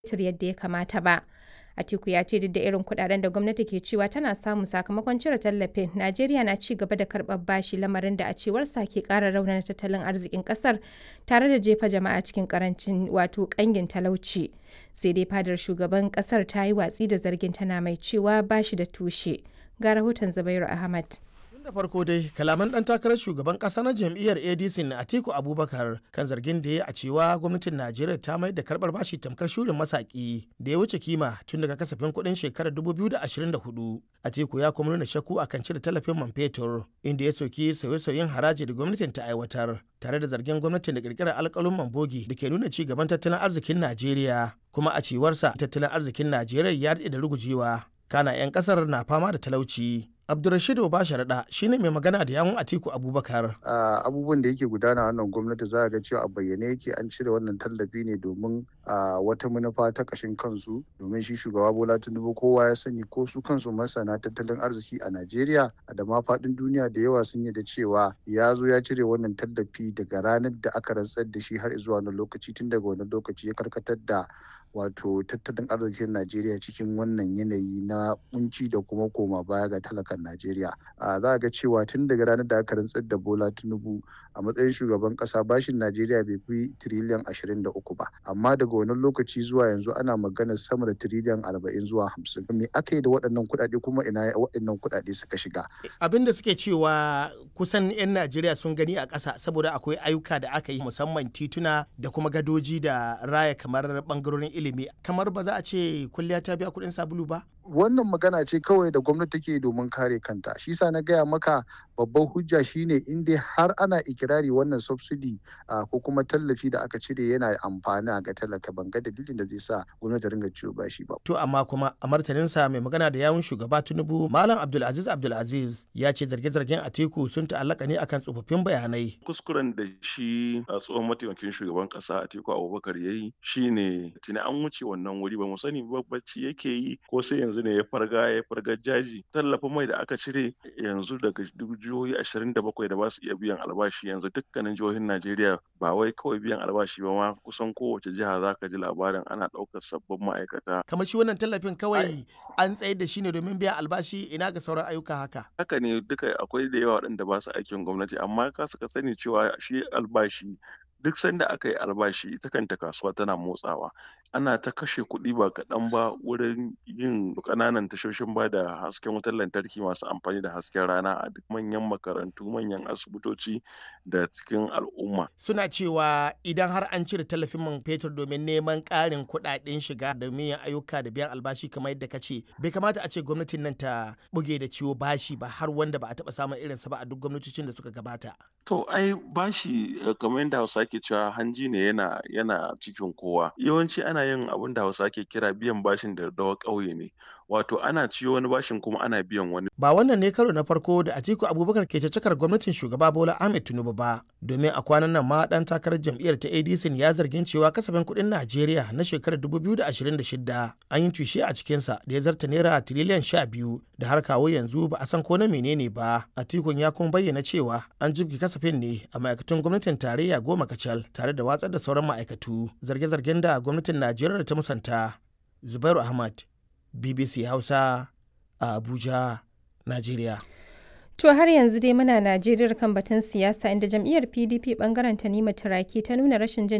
fetur yadda ya kamata ba. Atiku ya ce duk da irin kudaden da gwamnati ke cewa tana samu sakamakon cire tallafin, Najeriya na ci gaba da karɓar bashi lamarin da a cewarsa ke ƙara raunana tattalin arzikin ƙasar tare da jefa jama'a cikin karancin wato ƙangin talauci. Sai dai fadar shugaban ƙasar ta yi watsi da zargin tana mai cewa bashi da tushe. Ga rahoton Zubairu Ahmad. da farko dai kalaman dan takarar shugaban kasa na jam'iyyar adc na atiku abubakar kan zargin da ya a cewa gwamnatin najeriya ta mai da karbar bashi tamkar shurin masaki da ya wuce kima tun daga kasafin kuɗin shekarar 2024 atiku ya kuma nuna shakku akan cire tallafin man fetur inda ya soki sauye-sauyen haraji da gwamnatin ta aiwatar tare da zargin gwamnatin da kirkirar alkalin mambogi da ke nuna ci gaban tattalin arzikin najeriya kuma a cewarsa tattalin arzikin najeriya ya daɗe da rugujewa kana 'yan kasar na fama da talauci Abdulrashid Obasharaɗa shine mai magana da yawun Atiku Abubakar. Abubuwan da yake gudana wannan gwamnati za a ga cewa a bayyane yake an cire wannan tallafi ne domin wata manufa ta kashin kansu domin shi shugaba Bola Tinubu kowa ya sani ko su kansu masana tattalin arziki a Najeriya da ma faɗin duniya da yawa sun yi da cewa ya zo ya cire wannan tallafi daga ranar da aka rantsar da shi har zuwa wani lokaci tun daga wani lokaci ya karkatar da wato tattalin arzikin Najeriya cikin wannan yanayi na kunci da kuma koma baya ga talakan Najeriya. Za a ga cewa tun daga ranar da aka rantsar da Bola Tinubu a matsayin shugaban kasa bashin Najeriya bai fi tiriliyan ashirin da uku ba. Amma daga wannan lokaci zuwa yanzu ana maganar sama da tiriliyan arba'in zuwa hamsin. Me aka yi da waɗannan kuɗaɗe kuma ina waɗannan kuɗaɗe suka shiga? Abin da suke cewa kusan 'yan Najeriya sun gani a ƙasa saboda akwai ayyuka da aka yi musamman tituna da kuma gadoji da raya kamar ɓangarorin ilimi kamar ba za a ce kulliya ta biya kuɗin sabulu ba? wannan magana ce kawai da gwamnati take domin kare kanta shi sa na gaya maka babban hujja shine in dai har ana ikirari wannan subsidy ko kuma tallafi da aka cire yana amfani ga talaka ban ga dalilin da zai sa gwamnati ringa ciwo bashi ba to amma kuma a martaninsa mai magana da yawun shugaba tinubu malam abdulaziz abdulaziz ya ce zarge-zargen atiku sun ta'allaka ne akan tsofaffin bayanai kuskuren da shi a tsohon mataimakin shugaban kasa atiku abubakar ya yi shine tuni an wuce wannan wuri ba mu sani bacci yake yi ko sai yanzu ne ya farga ya farga jaji tallafin mai da aka cire yanzu daga jihohi ashirin da bakwai da ba su iya biyan albashi yanzu dukkanin jihohin najeriya ba wai kawai biyan albashi ba ma kusan kowace jiha za ka ji labarin ana ɗaukar sabbin ma'aikata kamar shi wannan tallafin kawai an tsayar da shi ne domin biyan albashi ina ga sauran ayyuka haka haka ne duka akwai da yawa waɗanda ba su aikin gwamnati amma ka suka sani cewa shi albashi duk sanda aka yi albashi ita kanta kasuwa tana motsawa ana ta kashe kuɗi ba kaɗan ba wurin yin ƙananan tashoshin ba da hasken wutar lantarki masu amfani da hasken rana a duk manyan makarantu manyan asibitoci da cikin al'umma suna cewa idan har an cire tallafin man fetur domin neman ƙarin kuɗaɗen shiga da yin ayyuka da biyan albashi kamar yadda ka ce bai kamata a ce gwamnatin nan ta buge da ciwo bashi ba har wanda ba a taɓa samun irinsa ba a duk gwamnatocin da suka gabata to ai bashi kamar yadda hausa ke cewa hanji ne yana yana cikin kowa yawanci ana yin abin da hausa ke kira biyan bashin da dawa ƙauye ne wato ana ciyo wani bashin kuma ana biyan wani ba wannan ne karo na farko da Atiku Abubakar ke cakar gwamnatin shugaba Bola Ahmed Tinubu ba domin a kwanan nan ma dan takarar jam'iyyar ta ADC ya zargin cewa kasafin kuɗin Najeriya na shekarar 2026 an yi tushe a cikinsa da ya zarta naira tiriliyan 12 da har kawo yanzu ba a san ko na menene ba Atikun ya kuma bayyana cewa an jibge kasafin ne a ma'aikatan gwamnatin tarayya goma kacal tare da watsar da sauran ma'aikatu zarge-zargen da gwamnatin Najeriya ta musanta Zubairu Ahmad BBC Hausa a Abuja, Najeriya. To har yanzu dai muna Najeriya kan batun siyasa inda jam'iyyar PDP bangaren Tanima Turaki ta nuna rashin jin